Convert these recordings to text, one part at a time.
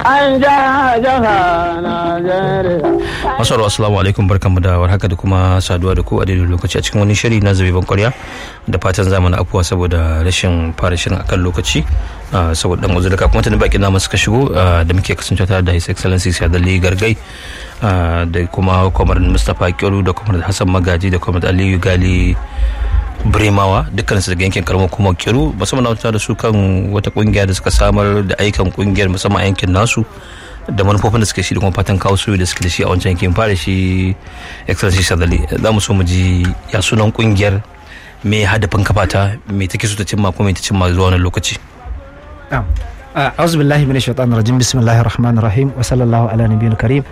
an ja jaha Najeriya. Masu assalamu alaikum barkanmu da warhaka da kuma saduwa da ku a daidai lokaci a cikin wani shiri na zabe ban kwarya da fatan zamani afuwa saboda rashin fara shirin akan lokaci saboda dan uzuri kafin mutane bakin namu suka shigo da muke kasancewa tare da His Excellency Sadali Gargai da kuma Kwamar Mustapha Kyoru da Kwamar Hassan Magaji da Kwamar Aliyu Gali Bremawa dukkan su daga yankin karamar kuma Kiru musamman na da su kan wata kungiya da suka samar da aikan kungiyar musamman a yankin nasu da manufofin da suke shi da kuma fatan kawo soyo da suke da shi a wancan yankin fara shi excellency sadali za mu so mu ji ya sunan kungiyar me hadafin kafata me take so ta cimma ko me ta cimma zuwa wannan lokaci a'udhu billahi minash shaitanir rajim bismillahir rahmanir rahim wa sallallahu ala nabiyil karim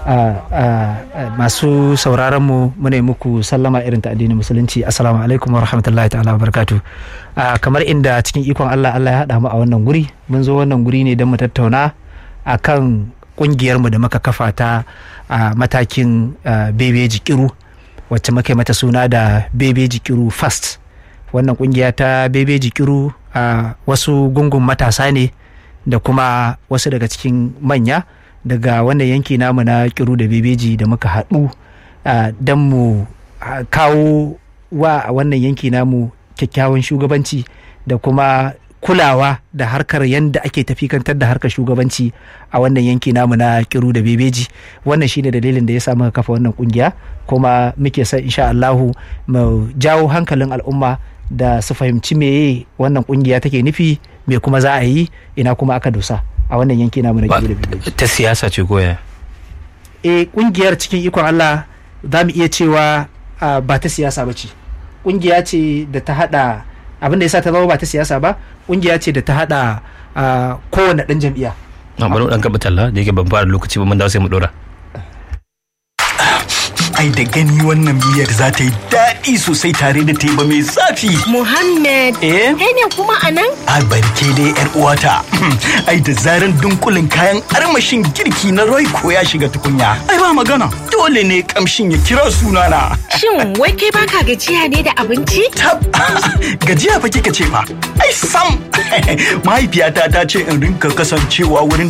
masu sauraron mu muna muku sallama irin ta addinin musulunci assalamu alaikum wa rahmatullahi ta'ala wa barakatuh kamar inda cikin ikon Allah Allah ya haɗa mu a wannan guri mun zo wannan guri ne don mu tattauna akan kungiyarmu da muka kafa ta a matakin bebeji kiru wacce muka mata suna da bebeji kiru fast wannan kungiya ta bebeji kiru a wasu gungun matasa ne da kuma wasu daga cikin manya daga wannan yanki namu na kiru da bebeji da muka haɗu don mu kawo wa wannan yanki namu kyakkyawan shugabanci da kuma kulawa da harkar yadda ake tafikantar da harkar shugabanci a wannan yanki namu na kiru da bebeji wannan shine dalilin da ya sa muka kafa wannan kungiya kuma muke son insha Allahu mu jawo hankalin al'umma da su fahimci meye wannan kungiya take nufi me kuma za a yi ina kuma aka dosa a wannan yanki namu na kiru da bebeji ta siyasa ce goya e kungiyar cikin ikon Allah za mu iya cewa ba ta siyasa ba ce kungiya ce da ta hada abin da ya sa ta zama ba ta siyasa ba kungiya ce da ta hada kowane dan jam'iyya na bari dan gaba talla da yake ban fara lokaci ba mun dawo sai mu dora ai da gani wannan miyar za ta yi daɗi sosai tare da teba mai zafi. Muhammad, Eh? kai ne kuma a nan? A barke dai yar uwata. ai da zaran dunkulin kayan armashin girki na Royco ya shiga tukunya. Ai ba magana. Dole ne kamshin ya kira sunana. Shin wai kai baka gajiya ne da abinci? Tab gajiya fa kika ce fa. Ai sam. Mahaifiyata ta ce in rinka kasancewa wurin